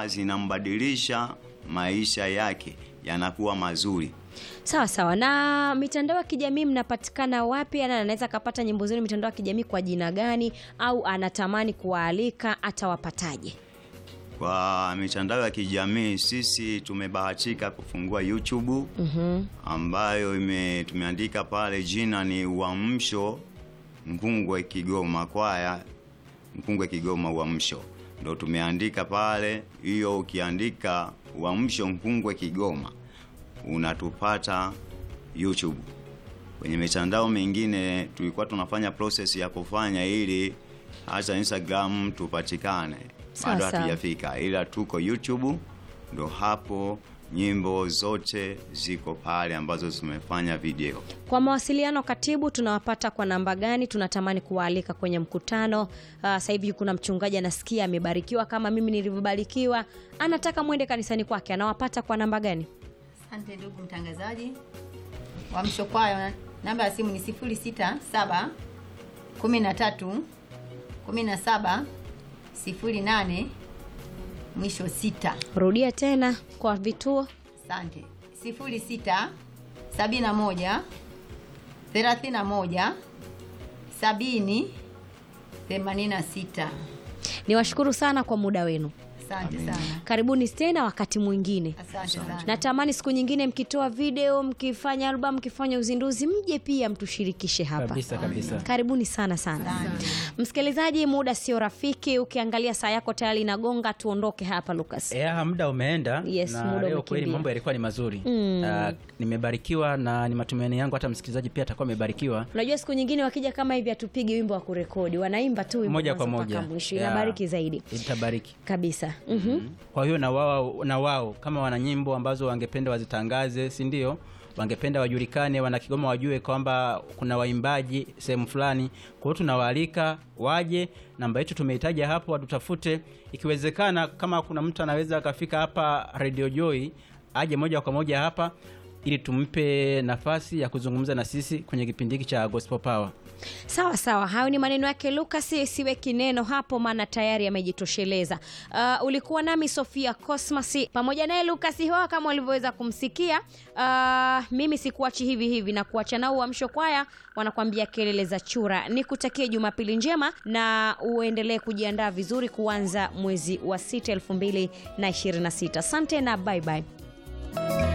kwamba zinambadilisha maisha yake yanakuwa mazuri. Sawa sawa. Na mitandao ya kijamii mnapatikana wapi? Ana anaweza akapata nyimbo zenu mitandao ya kijamii kwa jina gani, au anatamani kuwaalika atawapataje? Kwa mitandao ya kijamii sisi tumebahatika kufungua YouTube Mhm. ambayo ime, tumeandika pale jina ni Uamsho Nkungwe Kigoma kwaya Nkungwe Kigoma Uamsho, ndo tumeandika pale. Hiyo ukiandika Uamsho Nkungwe Kigoma unatupata YouTube. Kwenye mitandao mingine tulikuwa tunafanya process ya kufanya ili hata Instagram tupatikane, Sawa, bado sawa. hatujafika, ila tuko YouTube, ndo hapo nyimbo zote ziko pale ambazo zimefanya video. Kwa mawasiliano katibu, tunawapata kwa namba gani? Tunatamani kuwaalika kwenye mkutano. Uh, sasa hivi kuna mchungaji anasikia amebarikiwa kama mimi nilivyobarikiwa, anataka mwende kanisani kwake, anawapata kwa namba gani? Asante ndugu mtangazaji. Uamsho Kwaya, namba ya simu ni 067 13 17 08 mwisho sita. Rudia tena kwa vituo. Asante. 06 71 31 70 86. Niwashukuru sana kwa muda wenu, Asante sana. karibuni tena wakati mwingine. Asante sana. Natamani siku nyingine mkitoa video, mkifanya album, mkifanya uzinduzi, mje pia mtushirikishe hapa. kabisa kabisa. Karibuni sana sana. Msikilizaji, muda sio rafiki. Ukiangalia saa yako tayari inagonga, tuondoke hapa Lucas. Ya, muda umeenda Yes, na muda leo umekimbia. kweli mambo yalikuwa ni mazuri Mm. Ah, nimebarikiwa na ni matumaini yangu hata msikilizaji pia atakuwa amebarikiwa Unajua siku nyingine wakija kama hivi hatupigi wimbo wa kurekodi, wanaimba tu wimbo moja kwa mwanzo mpaka moja mwisho. Ya, Inabariki zaidi itabariki kabisa. Mhm. kwa hiyo na wao na wao kama wana nyimbo ambazo wangependa wazitangaze si ndio wangependa wajulikane wana Kigoma wajue kwamba kuna waimbaji sehemu fulani kwa hiyo tunawaalika waje namba yetu tumeitaja hapo watutafute ikiwezekana kama kuna mtu anaweza akafika hapa Radio Joy aje moja kwa moja hapa ili tumpe nafasi ya kuzungumza na sisi kwenye kipindi hiki cha Gospel Power Sawa sawa, hayo ni maneno yake Lucas, siweki neno hapo, maana tayari amejitosheleza. Uh, ulikuwa nami Sofia Cosmas pamoja naye Lucas Hoa kama ulivyoweza kumsikia. Uh, mimi sikuachi hivi hivi na kuacha nao Uamsho Kwaya wanakuambia kelele za chura. Nikutakie Jumapili njema na uendelee kujiandaa vizuri kuanza mwezi wa sita elfu mbili na ishirini na sita. Asante na bye bye.